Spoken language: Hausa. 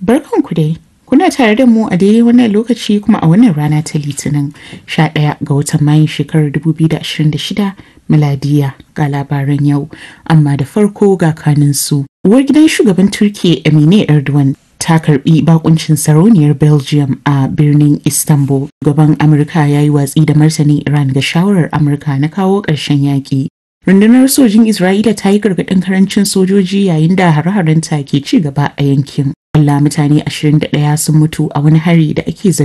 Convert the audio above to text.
Barkanku dai. Kuna tare da mu a daidai wannan lokaci kuma a wannan rana ta Litinin 11 ga watan Mayun shekarar 2026 miladiya ga labaran yau. Amma da farko ga kaninsu. Uwar gidan shugaban Turkiyya Emine Erdogan ta karbi bakuncin sarauniyar Belgium a birnin Istanbul. Gaban Amurka ya yi watsi da martanin Iran ga shawarar Amurka na kawo ƙarshen yaƙi. Rundunar sojin Isra'ila ta yi gargaɗin karancin sojoji yayin da hare-harenta ke ci gaba a yankin. Allah mutane 21 sun mutu a wani hari da ake zargi